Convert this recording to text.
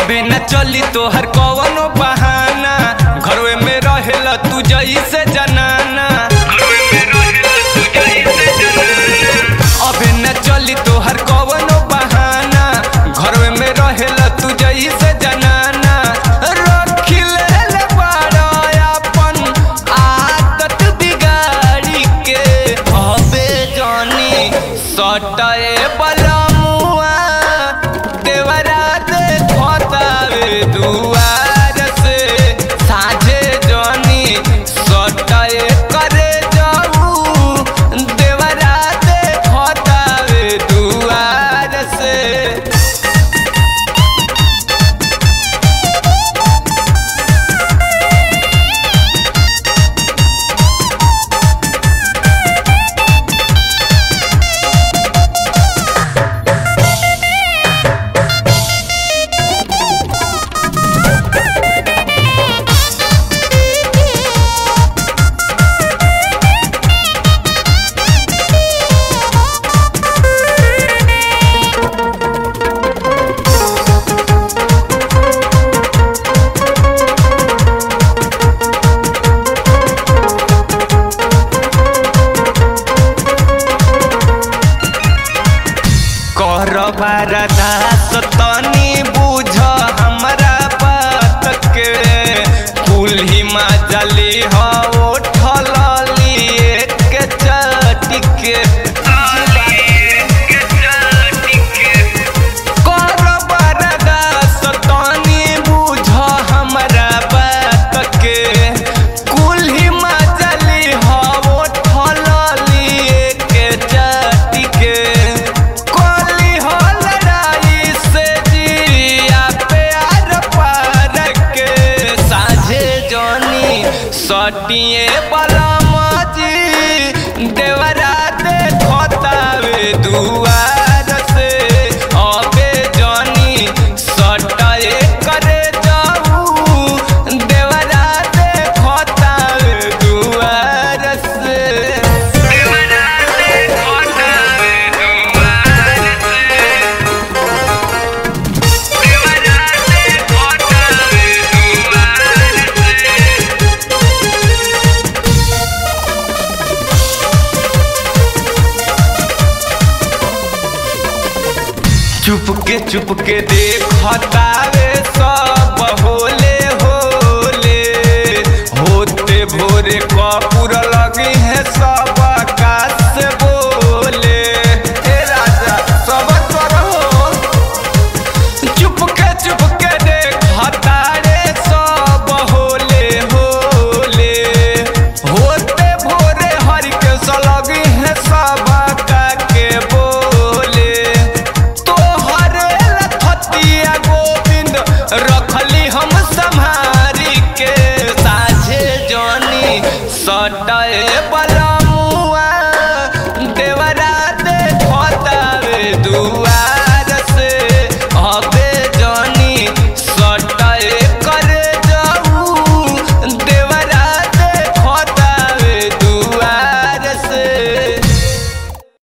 अबे न चली तोहर कवनो बहाना घरवे में रहेला तू जैसे जनाना अबे न चली तोहर कवनो बहाना घरवे में रहेला तू जैसे जनाना रखी ले बाड़ा अपन आदत बिगाड़ी के अबे जानी सटाए बलमुआ देवरा दे खोतावे दुआर से साझे जानी सटाए करे जाऊ देवरा दे खोतावे दुआर से कर बारदास तनी बुझ हमरा बात के कुल्ही मजली हो उठल लिए के चटिके कर बारदास तनी बुझ हमरा बात के कुल्ही मजली हो उठल लिए के चटिके कोली हो लड़ाई से जिया प्यार पार के साझे जोनी सटिए बलमजी देवरा दे खोतावे दुआर से अबे जोनी सटाए करे जाऊ देवरा दे खोतावे दुआर से देवरा दे खोतावे दुआर से देवरा दे खोतावे दुआर से चुपके चुपके देखतावे सब होले होले होते भोरे कपूर लगी है सब आकाश से बोले हे राजा सब करो चुपके चुपके देखता रे सब होले होले होते भोरे हरि के सलगी है सब का के बोले तोहरे लथतिया गोविंद रखली हम संहारी के साझे जानी सटाए बलमुआ देवरा दे खोतावे दुआ